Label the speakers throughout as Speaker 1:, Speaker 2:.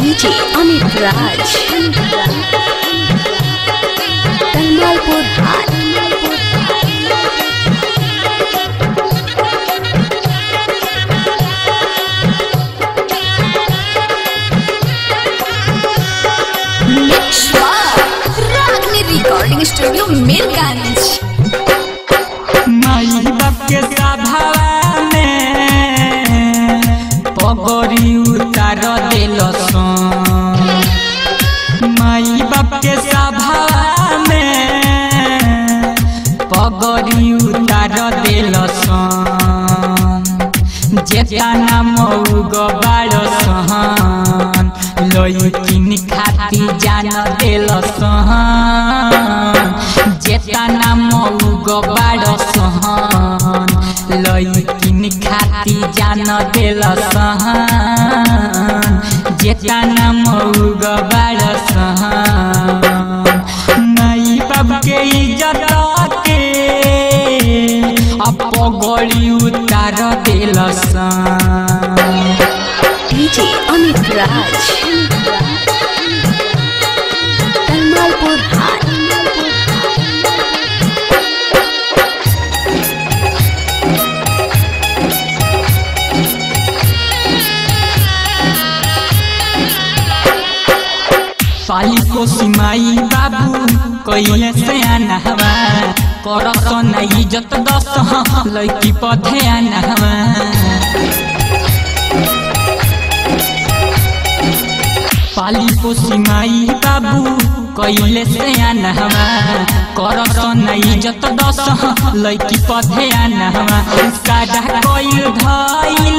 Speaker 1: DJ Amit Raj. Tamalpur High.
Speaker 2: Ragini recording studio Mirganj
Speaker 3: माई बाप के सभावा में पगड़ी उतार दिल माई बाप के सभावा में पगड़ी उतार दिल जेतना मऊग बाड़ सहन लइकिन खाती जान दिल जेतना मऊग बाड़ सहन लइकिन खाती जान दिल जेतना मऊग बाड़ सहन माई बाप के इज्जत के अपगड़ी उतार दिल
Speaker 1: DJ Amit Raj. Tamalpur High.
Speaker 3: पाली को सिमाई बाबू कैले से आनहवा करत न इज्जत दस लड़की पधे आनहवा पाली को सिमाई बाबू कैले से आनहवा करत न इज्जत दस लड़की पधे आनहवा सादा कैल धैल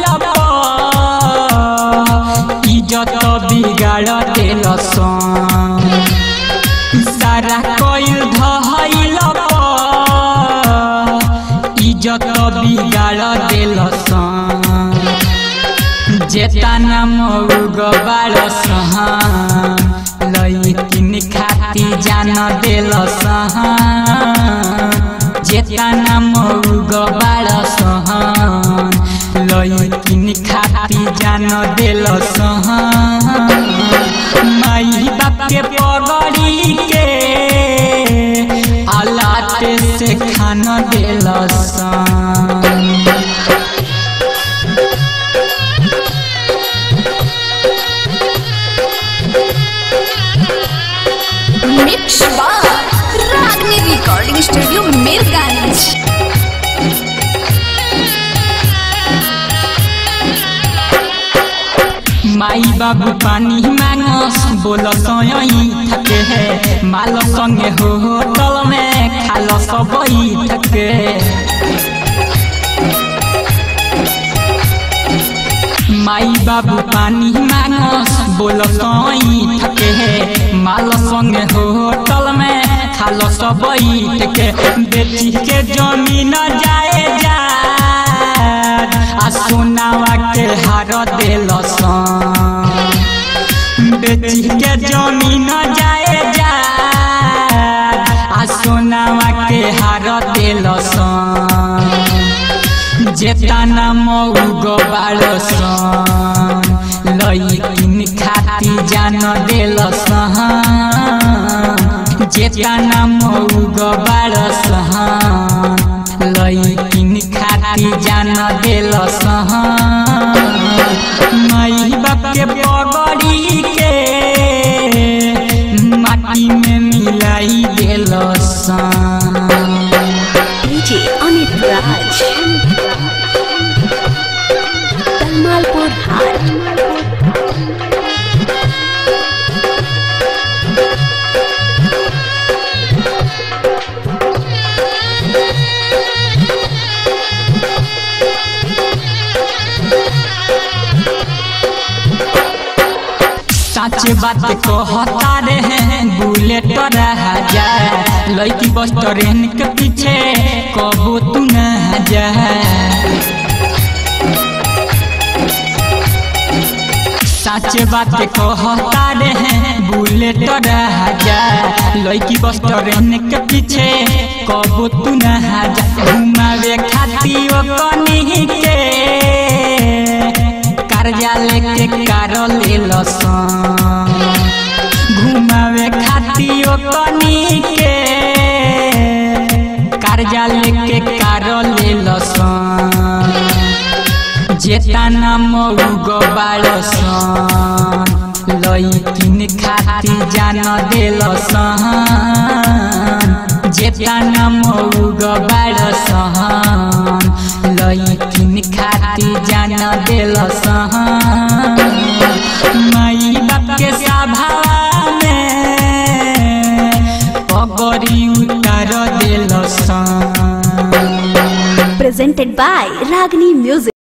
Speaker 3: इज्जत बिगाड़ दिल सारा कैल धैल इज्जत बिगाड़ दिल जेतना मऊग बाड़ सहन लइकिन खाती जान दिल जेतना मऊग बाड़ सहन लइकिन खाती जान दिल माई बाप के पगड़ी के आलात से खाना दिल
Speaker 2: मिक्स बार रागनी रिकॉर्डिंग स्टूडियो मीरगंज
Speaker 3: माई बाबू पानी मांगस बोल सयई थके है माल संगे हो होटल में खाल सबई थके माई बाबू पानी मांगस बोल सयई थके है माल संगे हो होटल में खाल सबई थके बेटी के जमीन जाए जा आ सोनावा के हार दिल बेटी के जमीन जाए जा आ सोनावा के हार दिल जेतना मऊग बाड़ लइकिन खाती जान दिल जेतना मऊग बाड़ लइकिन खाती जान दिल माई बाप के पगड़ी के माटी में मिलाई दिल
Speaker 1: DJ Amit Raj. Tamalpur High.
Speaker 3: साचे बात कहता रे बुलेट राजा लड़की बस ट्रेन के पीछे कबो तू न जा साचे बात कहता रे बुलेट राजा लड़की बस ट्रेन के पीछे कबो तू न जा घुमावे खाती ओ कनी के कर्जा लेके कार ले लसन जेतना मऊग बाड़सन लईकिन खाती जान देलसन जेतना मऊग बाड़सन लईकिन खाती जान देलसन माई बाप के सभा में पगड़ी उतार देलसन
Speaker 1: Presented by Ragni Music.